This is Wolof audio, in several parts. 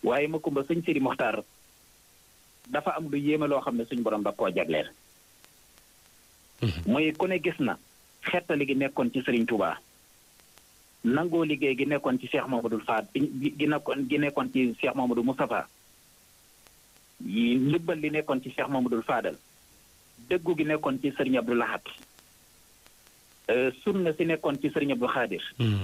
waaye ma kumba sëñ Sidi Moxtaar dafa am lu yéeme loo xam ne suñu borom da koo jagleel muy ku ne gis na xettali gi nekkoon ci Serigne Touba nangoo liggéey gi nekkoon ci Cheikh Mamadou Fad gi nekkoon gi nekkoon ci Cheikh Mamadou Moustapha yi ndimbal li nekkoon ci Cheikh Mamadou Fadal dëggu gi nekkoon ci Serigne Abdou Lahat sunna si nekkoon ci Serigne Abdou Khadir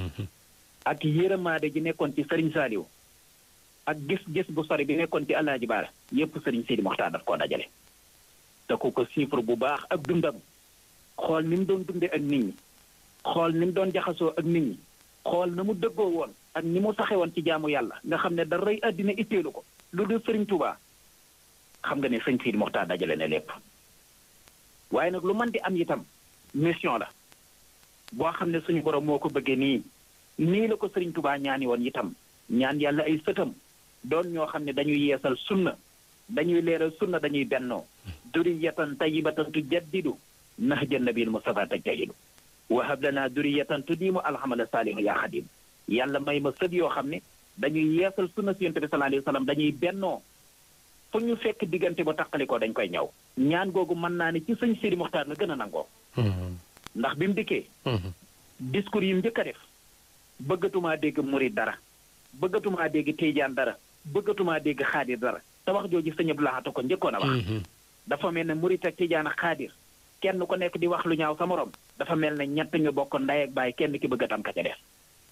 ak yërëmaade ji nekkoon ci Serigne Saliou ak gis-gis bu sori bi nekkoon ci Alaaji Baara yépp Serigne Sidi Moxtaar daf koo dajale te ku ko chiffre bu baax ak dundam xool ni mu doon dundee ak nit ñi xool ni mu doon jaxasoo ak nit ñi xool na mu dëggoo woon ak ni mu saxe woon ci jaamu yàlla nga xam ne da rëy àddina itteelu ko lu dul Serigne Touba xam nga ne sëñ Sidi Moxtaar dajale ne lépp waaye nag lu mën di am itam mission la boo xam ne suñu borom moo ko bëggee nii nii la ko Serigne Touba ñaani woon itam ñaan yàlla ay sëtam doon ñoo xam ne dañuy yeesal sunna dañuy leeral sunna dañuy bennoo duriyatan tayyibatan tujaddidu nahja nabil mustafa tajtahidu wahab lana duriyatan tudiimu alhamala saalihu yaa xadim yàlla may ma sët yoo xam ne dañuy yeesal sunna si yonte bi sallallahu alayhi wa sallam dañuy bennoo fu ñu fekk diggante bu taqalikoo dañ koy ñaw ñaan googu mën naa ne ci sëñ Sidi Moxtaar la gën a nangoo ndax bi mu dikkee discours yi mu njëkk a def bëggatumaa dégg murid dara bëggatumaa dégg Tijaan dara bëggatumaa dégg xaadir dara te wax jooju sëñ Abdou Lahad ko njëkkoon a wax dafa mel ne murid ak Tijaan ak xaadir kenn ku nekk di wax lu ñaaw sa morom dafa mel ne ñett ñu bokk ndey ak baay kenn ki bëgg a tam ka ca def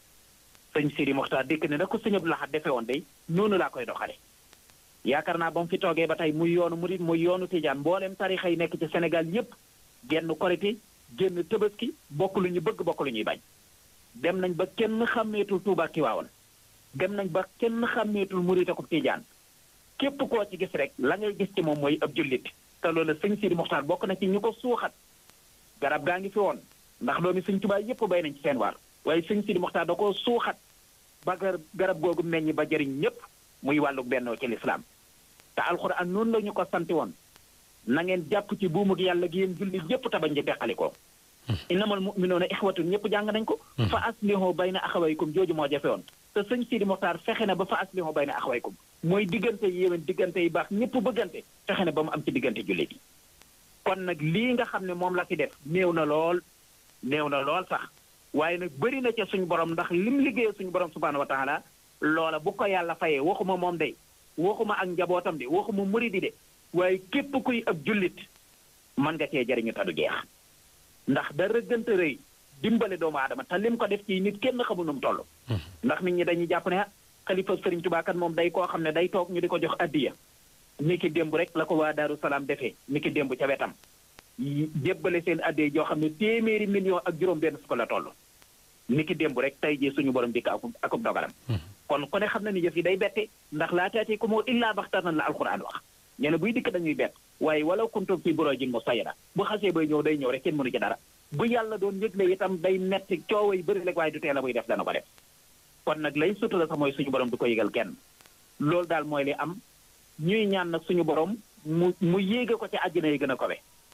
sëñ Sidi Moxtaar dikk ne na ko sëñ Abdou Lahad defee woon day noonu laa koy doxale yaakaar naa ba mu fi toogee ba tey muy yoonu murid muy yoonu Tijaan mboolem tarixa yi nekk ci Sénégal yépp genn korité génn tëbaski bokk lu ñu bëgg bokk lu ñuy bañ dem nañ ba kenn xàmmeetul Tuuba Tiwaawan dem nañ ba kenn xàmmeetul murit ak Tijaan képp koo ci gis rek la ngay gis ci moom mooy ab jullit te loolu sëñ Sidi Moxtaar bokk na ci ñu ko suuxat garab gaa ngi fi woon ndax doomi sëñ Tuubaa yépp bay nañ ci seen waar waaye sëñ Sidi Moxtaar da koo suuxat ba garab googu meññ ba jëriñ ñépp muy wàllu bennoo ci lislaam te alxuraan noonu la ñu ko santi woon na ngeen jàpp ci buumug yàlla gi yéen jullit yépp tabañ di teqalikoo innamal mu'minuuna ixwatun ñëpp jàng nañ ko fa aslihu bayna axawaykum jooju moo jafe woon te sëñ Sidi Moxtaar fexe na ba fa aslihu bayna axawaykum mooy diggante yi yéwén diggante yi baax ñëpp bëggante fexe na ba mu am ci diggante jullit yi kon nag lii nga xam ne moom la fi def néew na lool néew na lool sax waaye nag bëri na ca suñu borom ndax lim liggéeyee suñu borom subhaanahu wa taala loola bu ko yàlla fayee waxuma moom day waxuma ak njabootam de waxuma muridi de waaye képp kuy ab jullit mën nga cee jariñu tadu jeex ndax da rëggante rëy dimbale doomu aadama te lim ko def ci nit kenn xamul nu mu toll. ndax nit ñi dañuy jàpp ne xalifa Sëriñ Tuubaa kat moom day koo xam ne day toog ñu di ko jox addiya ni ki démb rek la ko waa Daaru Salaam defee ni ki démb ca wetam jébbale seen addiya joo xam ne téeméeri million ak juróom benn fukk la toll ni ki démb rek tey jii suñu borom dikk akub akub dogalam kon ku ne xam na ni jëf yi day bette ndax laa taatee ko moo illaa baxtatan la alquran wax ñene buy dikk dañuy bett waaye wala kuntum fi burujin musayyada bu xasee bay ñëw day ñëw rek kenn mënu ci dara bu yàlla doon yëgle itam day metti coow yi bëri rek waaye du tee la buy def dana ko def kon nag lay sutura sax mooy suñu borom du ko yëgal kenn loolu daal mooy li am ñuy ñaan nag suñu borom mu mu yéege ko ca àjjana yi gën a kowe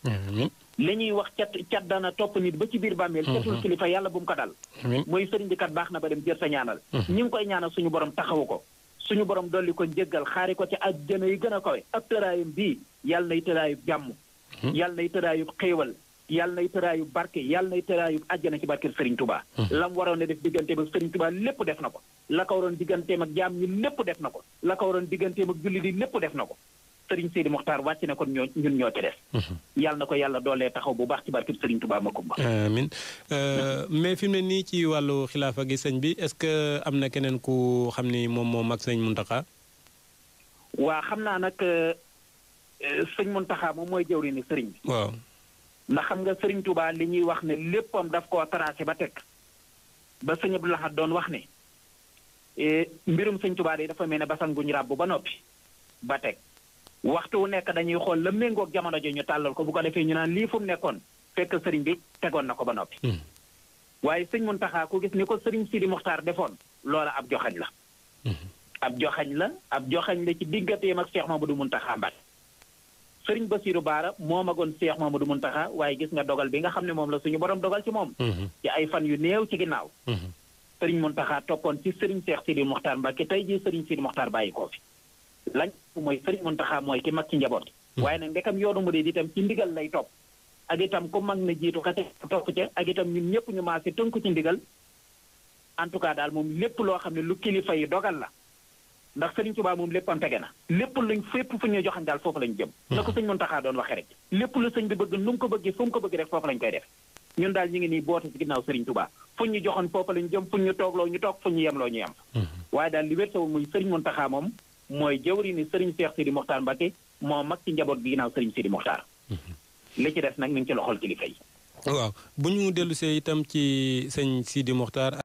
li ñuy wax cat cat dana topp nit ba ci biir bàmmeel catul kilifa yàlla bu mu ko dal mooy sëriñ bi kat baax na ba dem jër sa ñaanal ñi ngi koy ñaanal suñu borom taxawu ko suñu borom dolli ko njëggal xaari ko ci àjjana yi gën a kawe ab tëraayum bii yàlla nay tëraayub jàmm yàlla nay tëraayub xéewal yàlla nay tëraayub barke yàlla nay tëraayub àjjana ci barke Sëriñ Tuubaa lam waroon a def digganteem ak Sëriñ Tuubaa lépp def na ko la ko waroon digganteem ak jaam ñi lépp def na ko la ko waroon digganteem ak julli di lépp def na ko Sëriñ Sidi Moxtaar wàcc na kon ñoo ñun ñoo ci des yàlla na ko yàlla doolee taxaw bu baax ci barke Sëriñ Tuubaa ma kumba amiin mais fi mu ne nii ci wàllu xilaafa gi sëñ bi est-ce que am na keneen ku xam ni moom moo mag sëñ Muntaxa waa xam naa nag sëñ Muntaxa moom mooy jëwri ni sëriñ bi waaw ndax xam nga sëriñ Tuubaa li ñuy wax ne léppam daf koo tracé ba teg ba sëñ Abdou Lahad doon wax ne mbirum sëñ Tuubaa de dafa mel ne basan guñu ràbb ba noppi ba teg waxtu wu nekk dañuy xool la méngoog jamono ji ñu tàllal ko bu ko defee ñu naan lii fu mu nekkoon fekk sëriñ bi tegoon na ko ba noppi waaye sëñ Muntaxa ku gis ni ko sëriñ Sidi Moxtaar defoon loola ab joxañ la ab joxañ la ab joxañ la ci digganteem ak Cheikh Mamadou Muntaxa Mbàkke sëriñ Basiiru Baara moo magoon Cheikh Mamadou Muntaxa waaye gis nga dogal bi nga xam ne moom la suñu borom dogal ci moom ci ay fan yu néew ci ginnaaw sëriñ Muntaxa toppoon ci sëriñ Seex Sidi Moxtaar Mbàkke tey jii sëriñ Sidi Moxtaar bàyyi koo fi lañ mooy sëriñ Muntaxa mooy ki mag ci njaboot waaye nag ndekam yoonu mu dee itam ci ndigal lay topp ak itam ku mag na jiitu ka topp ca ak itam ñun ñëpp ñu maase tënku ci ndigal en tout cas daal moom lépp loo xam ne lu kilifa yi dogal la ndax sëriñ Tuubaa moom lépp am tege na lépp luñ fépp fu ñuy joxañ daal foofu lañ jëm na ko sëñ Muntaxa doon waxee rek lépp lu sëñ bi bëgg nu mu ko bëggee fu mu ko bëgg rek foofu lañ koy def ñun daal ñu ngi nii boote ci ginnaaw sëriñ Tuubaa fu ñu joxoon foofu lañ jëm fu ñu toogloo ñu toog fu ñu yemloo ñu yem waaye daal li wér sa muy sëriñ Muntaxa moom mooy jëwri ni sëriñ Seex Sidi Moxtaar Mbàkke moo mag ci njaboot gi ginnaaw sëriñ Sidi Moxtaar li ci des nag ñu ngi ci loxol kilifa yi waaw bu ñu dellu see itam ci sëñ Sidi Moxtaar